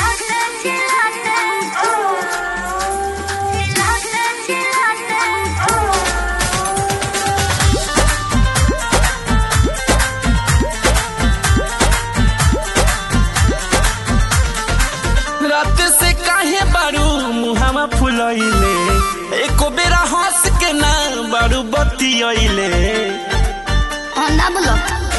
रात से काहे बारू मुहावा फुलैले एको बेरा हंस के ना बारू बतियैले ना बोलो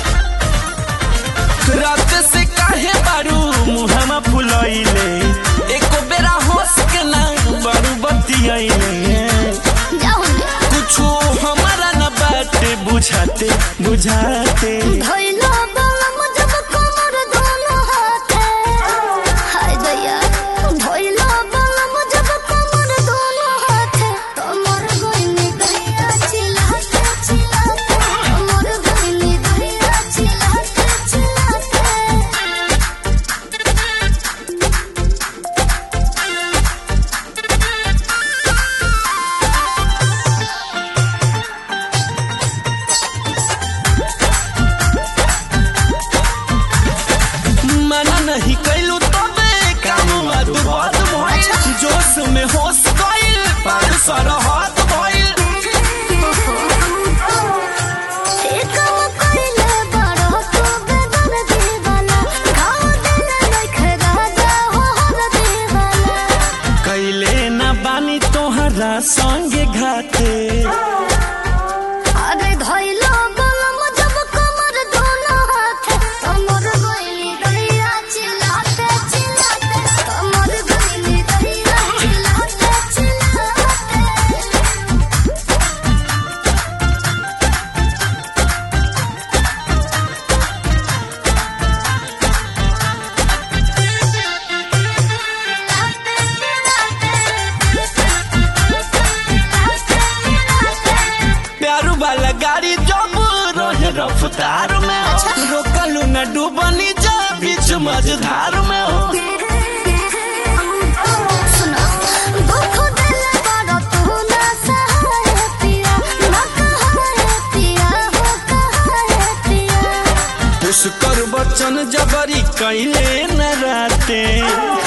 रात से काहे बारू मुहावा फुलैले एको बेरा हंस के ना बारू बतियैले जाओ कुछो हमारा न बाटे बुझाते बुझाते धइलो बलम जब कमर दोनों हाथे हाय दया धइलो बलम जब कमर दोनों हाथे कमर गइनी दया चिल्लाते चिल्लाते कमर गइनी दया चिल्लाते चिल्लाते मना नहीं कैलू तबे काम मधुबात भइल जोश में होश गइल पार सरहद भइल एकम कइले बड़ो तो बेदर दीवाना गाँव देने देखे राजा हो हर दीवाना कैले न बानी तोहरा संगे घाटे अरे धइलो बलम जब कमर दोनों हाथे कमर गइली दहिया चिल्लाते चिल्लाते कमर गइली दहिया चिल्लाते चिल्लाते प्यारू वाला गाड़ी जब रहे रफ्तार में हो रोकलू न डूबनी जा बीच मझधार में हो सुनो दुख दिल बड़ा तू ना सहाय पिया ना कहाय पिया हो कहाय पिया पुष्कर बचन जबरी कैले न राते